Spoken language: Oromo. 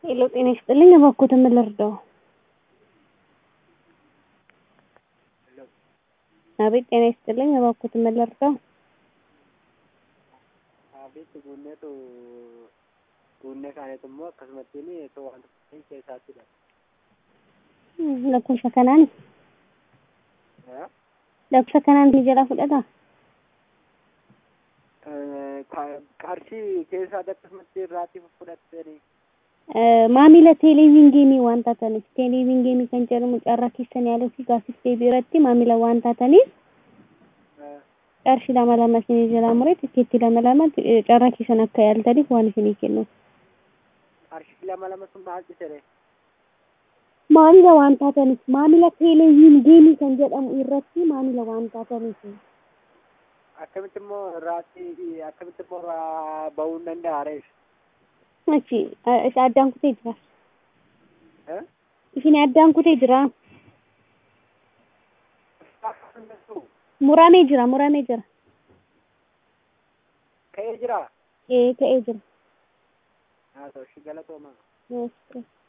ሄሎ ጤና ይስጥልኝ እባክዎትን ምን ልርዳዎ? አቤት ጤና ይስጥልኝ እባክዎትን ምን ልርዳዎ? Abbitti bunneetu bunnee kaanetu immoo akkasumattiin itoo wanta keessattidha. lakkoofsa kanaan lakkoofsa kanaan ni jalaa fudhataa? Qarshii keessaa akkasumatti irraatti fudhattanii maamila teeleviingeemii waan taataniif teeleviingeemii kan jedhamu carraa keessan yaaluu fi gaaffiif deebii irratti maamila waan taataniif qarshii lama lama isinii jalaa muree tikkeetti lama lama carraa keessan akka yaaltaniif waan isinii kennu. qarshii lama lama sun maal cisere Maamila waan taataniif maamila teeleviingeemii kan jedhamu irratti maamila waan taataniif. akkamitti immoo irraatti akkamitti immoo irraa bahuu hin danda'a reef Achi isa addaan kutee jira. Isin addaan kutee jira. Muramee jira muramee jira. ka'ee jira Ee ka'ee jira. haa ta'u shi galatoomaa Yes.